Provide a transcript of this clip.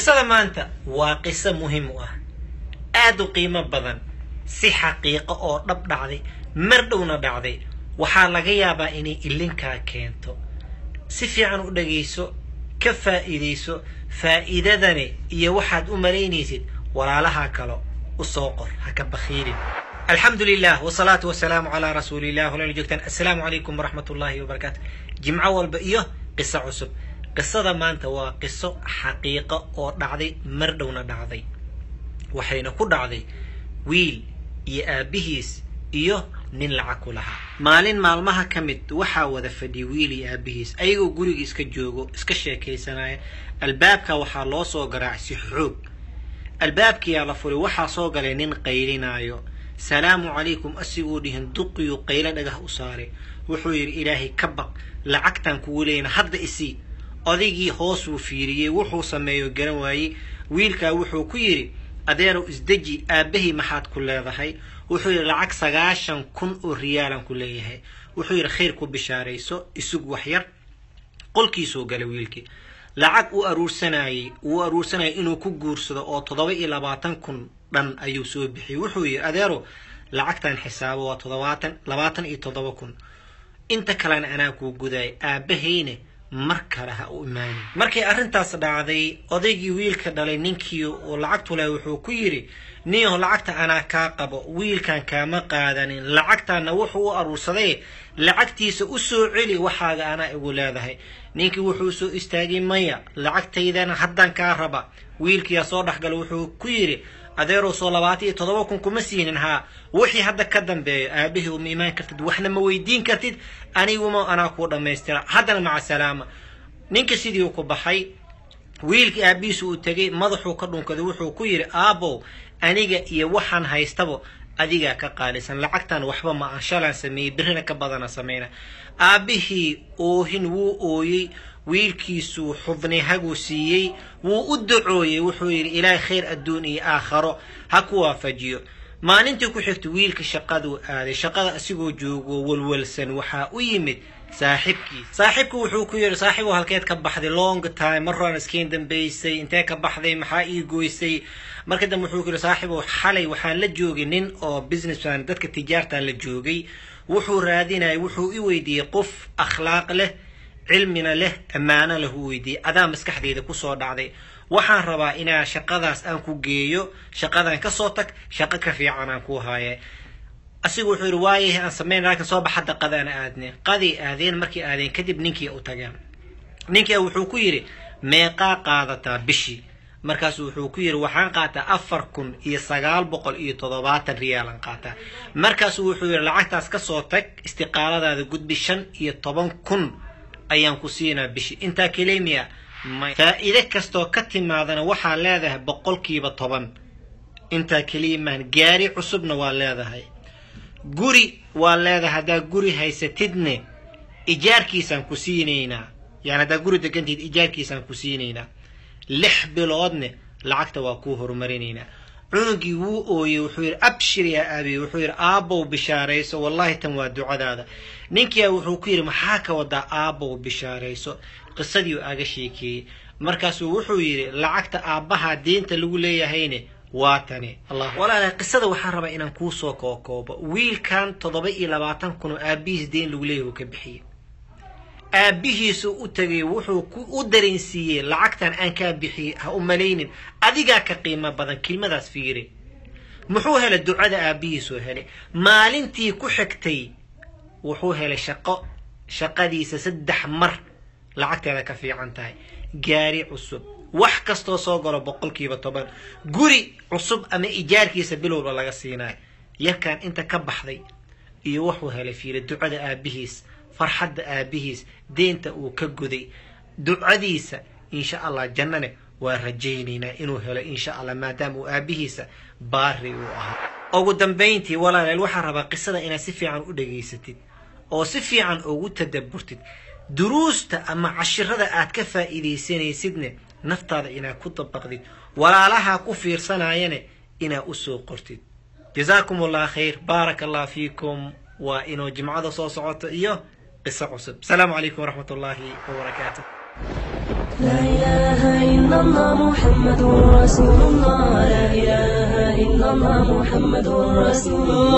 qisada maanta waa qiso muhiim u ah aad u qiimo badan si xaqiiqo oo dhab dhacday mar dhowna dhacday waxaa laga yaabaa inay ilinkaa keento si fiican u dhagayso ka faa'iidayso faa'iidadani iyo waxaad u malaynaysid walaalaha kalo u soo qor ha ka bakhiilin alxamdu lilah wsalaatu wasalaamu calaa rasuulilah walaala joogtaan assalaamu calaykum waraxmat ullaahi wabarakaatu jimco walba iyo qiso cusub qisada maanta waa qiso xaqiiqo oo dhacday mar dhowna dhacday waxayna ku dhacday wiil iyo aabbihiis iyo nin lacag ku lahaa maalin maalmaha ka mid waxaa wada fadhiya wiil iyo aabbihiis ayagoo guriga iska joogo iska sheekaysanaya albaabka waxaa loo soo garaacay si xoog albaabkiyaa la furay waxaa soo galay nin qaylinaayo salaamu calaykum asigoo dhihin duqiyu qaylo dhagah u saaray wuxuu yidhi ilaahay ka baq lacagtaan kugu leeyna hadda isii odaygii hoos wuu fiiriyey wuxuu sameeyo garan waayey wiilkaa wuxuu ku yidhi adeerow isdeji aabbahay maxaad ku leedahay wuxuu yidhi lacag sagaashan kun oo riyaalan ku leeyahay wuxuu yidhi khayr ku bishaarayso isug waxyar qolkiisuu galay wiilkii lacag uu aruursanayey uu aruursanayay inuu ku guursado oo toddoba iyo labaatan kun dhan ayuu soo bixiyey wuxuu yidhi adeero lacagtan xisaabo waa toddobaatan labaatan iyo toddoba kun inta kalena anaa kuu gudaayay aabbahayne mar kale ha u imaanin markay arrintaas dhacday odaygii wiilka dhalay ninkii uu lacagtu leh wuxuu ku yidhi niyaho lacagta anaa kaa qabo wiilkan kaama qaadanin lacagtaana wuxuu u aruursaday lacagtiisa u soo celi waxaaga anaa igu leedahay ninkii wuxuu soo istaagay maya lacagtaydana haddaan kaa raba wiilkiyaa soo dhexgala wuxuu ku yidhi adeerow soo labaatan iyo toddoba kun kuma siinin haa wixii hadda ka dambeeyo aabahii uma imaan kartid waxna ma weydiin kartid aniguma anaa kuu dhammaystira haddana maca salaama ninka sidii ku baxay wiilkii aabihiisu uu tegay madaxuu ka dhunkaday wuxuu ku yidhi aabow aniga iyo waxaan haystabo adigaa ka qaalisan lacagtan waxba ma aan shalaan sameeyey birrina ka badana samayna aabbihii oohin wuu ooyey wiilkiisuu xubnay haguu siiyey wuu u dacooyey wuxuu yidhi ilaahay khayr adduun iyo aakharo ha ku waafajiyo maalintii ku xigta wiilka shaqaduu aaday shaqada asigoo joogo walwalsan waxaa u yimid saaxibkiis saaxibku wuxuu ku yidhi saaxiibow halkeed ka baxday long time mar horaan iskeen dambaysay intee ka baxday maxaa ii goysay marka dambe wuxuu ku yidhi saaxiibow xalay waxaan la joogay nin oo businessman dadka tijaartaan la joogay wuxuu raadinayay wuxuu i weydiiyey qof akhlaaq leh cilmina leh ammaano leh u weydiiyey adaa maskaxdayda kusoo dhacday waxaan rabaa inaa shaqadaas aan ku geeyo shaqadan kasoo tag shaqo ka fiican aan ku haaye asigu wuxuu yidhi waayahay aan samayn laakiin soo bax hadda qadaana aadneen qaday aadeen markay aadeen kadib ninkii u tageen ninkii wuxuu ku yidhi meeqaa qaadataa bishii markaasu wuxuu ku yidhi waxaan qaataa afar kun iyo sagaal boqol iyo toddobaatan riyaalan qaataa markaasu wuxuu yidhi lacagtaas kasoo tag istiqaaladaada gudbi shan iyo toban kun ayaan ku siinaa bishii intaa kelemiya faa'iide kastoo ka timaadana waxaa leedahay boqolkiiba toban intaa keliya maahan gaari cusubna waa leedahay guri waa leedahay haddaa guri haysatidne ijaarkiisaan ku siinaynaa yani haddaa guri degantiid ijaarkiisaan ku siinaynaa lix biloodne lacagta waa kuu horumarinaynaa cunugii wuu ooyey wuxuu yidhi abshir yaa aabiye wuxuu yidhi aabbow bishaarayso wallahi tan waa ducadaada ninkiia wuxuu ku yidhi maxaa ka wadaa aabbow bishaarayso qisadiiu aga sheekeeyey markaasuu wuxuu yidhi lacagta aabbaha diinta lagu leeyahayne waa tani walaala qisada waxaan rabaa inaan kuusoo kookoobo wiilkan toddoba iyo labaatan kun oo aabbihiis deen lagu leeyahy uu ka bixiyey aabbihiisu u tegay wuxuu u dareensiiyey lacagtan aan kaa bixiyey ha u malaynin adigaa ka qiimo badan kelmadaas fiiri muxuu helay ducada aabbihiisuu helay maalintii ku xigtay wuxuu helay shaqo shaqadiisa saddex mar lacagteeda ka fiican tahay gaari cusub wax kastoo soo galo boqolkiiba toban guri cusub ama ijaarkiisa bilowba laga siinayo yarkan inta ka baxday iyo wuxuu helay fiiri ducada aabbihiis farxadda aabihiis deenta uu ka guday ducadiisa insha allah jannane waa rajaynaynaa inuu helo insha allah maadaama uu aabihiisa baari uu ahaa ugu dambayntii walaaleel waxaa rabaa qisada inaad si fiican u dhegaysatid oo si fiican ugu tadabburtid duruusta ama cashirada aad ka faa'iidaysanaysidne naftaada inaad ku dabaqdid walaalaha ku fiirsanayane inaad usoo qortid jazaakum allah khayr baaraka allah fiikum waa inuu jimcada soo socoto iyo qiso cusub asalaamu calaykum waraxmat ullaahi wabarakaatu لا إله إلا الله محمد رسول الله لا إله إلا الله محمد رسول الله